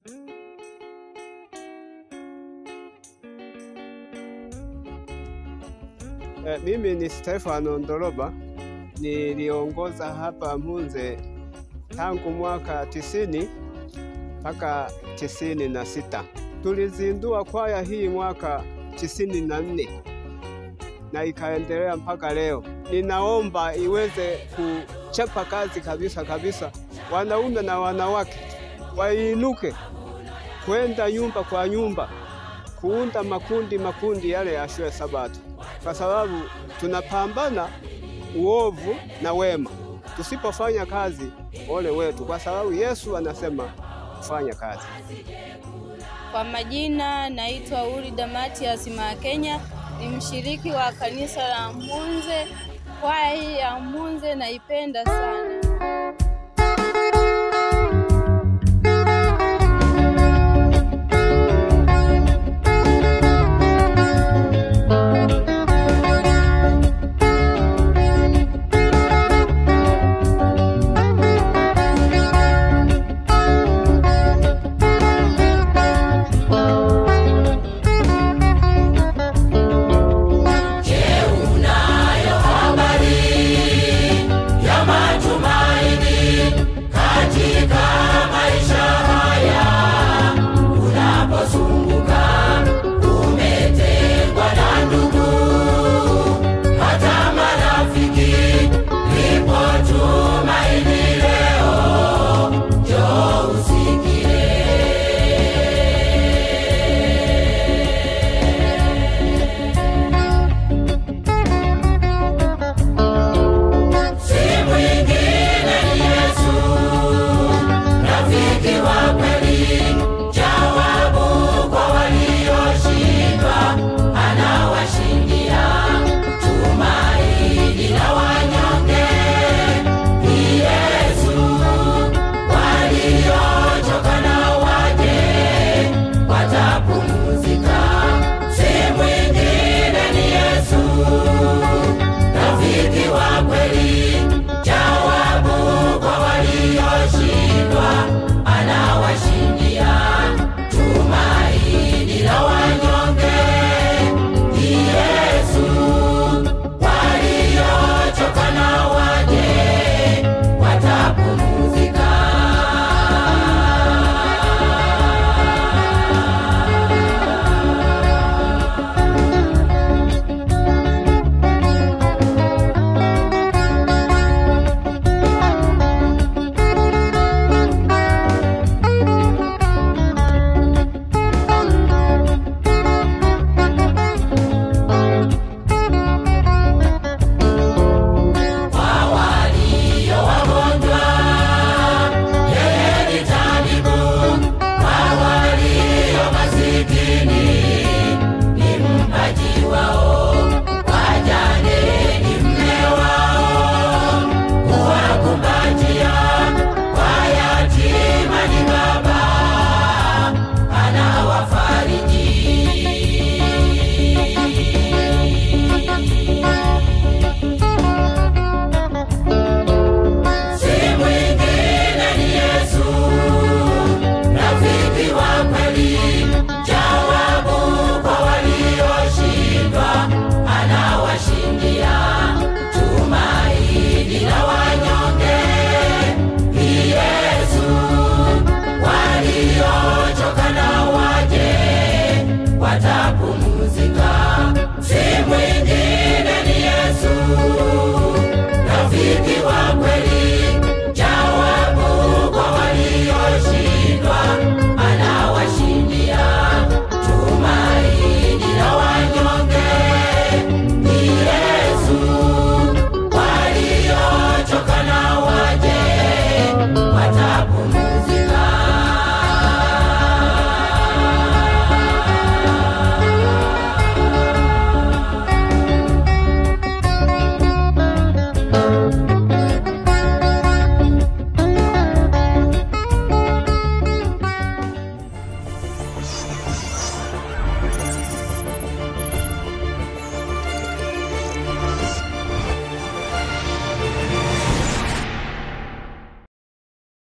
Eh, mimi ni Stefano Ndoroba, niliongoza hapa Mhunze tangu mwaka tisini mpaka tisini na sita. Tulizindua kwaya hii mwaka tisini na nne na ikaendelea mpaka leo. Ninaomba iweze kuchapa kazi kabisa kabisa, wanaume na wanawake wainuke kwenda nyumba kwa nyumba kuunda makundi makundi yale ya shule Sabato, kwa sababu tunapambana uovu na wema. Tusipofanya kazi, ole wetu, kwa sababu Yesu anasema kufanya kazi. Kwa majina naitwa Urida Matias Makenya, ni mshiriki wa kanisa la Mhunze. Kwaya hii ya Mhunze naipenda sana.